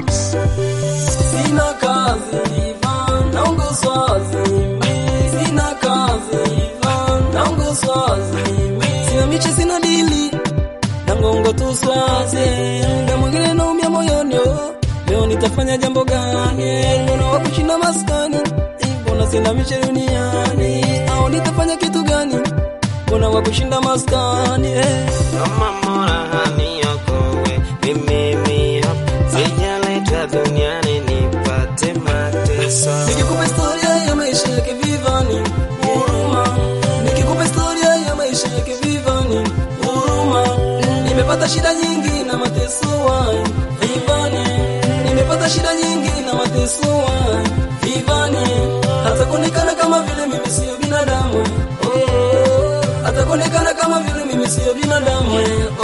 mix. Sina kazi Ivan, naongozwa zimi. Sina kazi Ivan, naongozwa zimi. Sina miche, sina dili, na ngongo tu swazi. Muda mwingine naumia moyoni, oh. leo nitafanya jambo gani? Mbona wa kushinda maskani? Mbona sina miche duniani? Au nitafanya kitu gani? Mbona wa kushinda maskani? Eh. Kama mola haniokoe mimi hapa sijaletwa duniani nipate mateso. Nikikupa historia ya maisha yake Vivani, huruma. Nikikupa historia ya maisha yake Vivani, huruma. Nimepata shida nyingi na mateso wai, Vivani. Nimepata shida nyingi na mateso wai, Vivani. Hata kuonekana kama vile mimi sio binadamu. Oh, hata kuonekana kama vile mimi sio binadamu.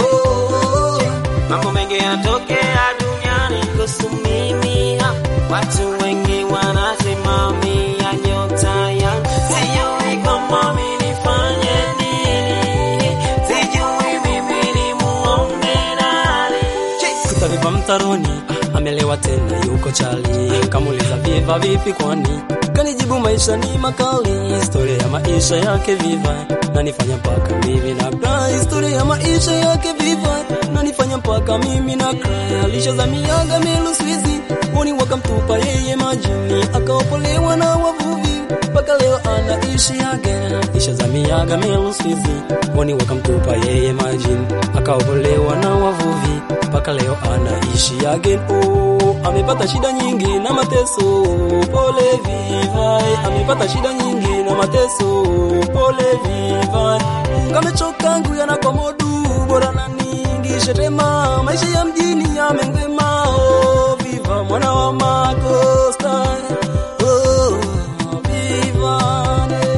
Oh, Mambo mengi yatokea duniani kuhusu mimi hapa. Watu wengi wanasimamia nyota yangu, sijui kama mimi nifanye nini, sijui mimi nimuombe nani. tutalipa mtaroni, amelewa tena yuko chali. Kamuliza Viva vipi kwani? Kanijibu maisha ni makali, historia ya maisha yake Viva nanifanya mpaka mimi na cry. Historia ya maisha yake Viva nanifanya mpaka mimi na cry. Alishazamiaga Melu Swizi, woni wakamtupa yeye majini, akaopolewa na wavuvi mpaka leo anaishi again. Ishazamiaga Melu Swizi, woni wakamtupa yeye majini, akaopolewa na wavuvi mpaka leo anaishi again. Oh, amepata shida nyingi na mateso, pole Vivai, amepata shida nyingi na mateso, pole Vivai. Kamechoka nguya na komodu, bora na ningishe tema, maisha ya mjini yamengema. Oh, Viva mwana wa Makosta, oh, Vivane.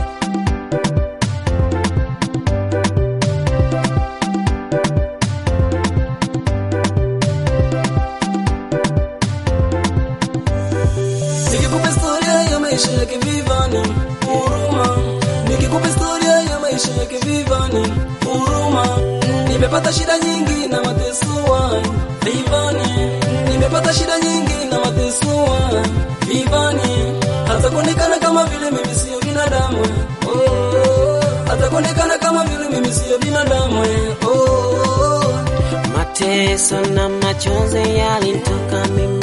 Nikikupa historia ya maisha yake Vivani, huruma. Nikikupa historia ya maisha yake Vivani, huruma. Nimepata shida nyingi na mateso wai, Vivani. Nimepata shida nyingi na mateso wai, Vivani. Hata kuonekana kama vile mimi sio binadamu. Oh, hata kuonekana kama vile mimi sio binadamu. Oh, Mateso na machozi yalinitoka mimi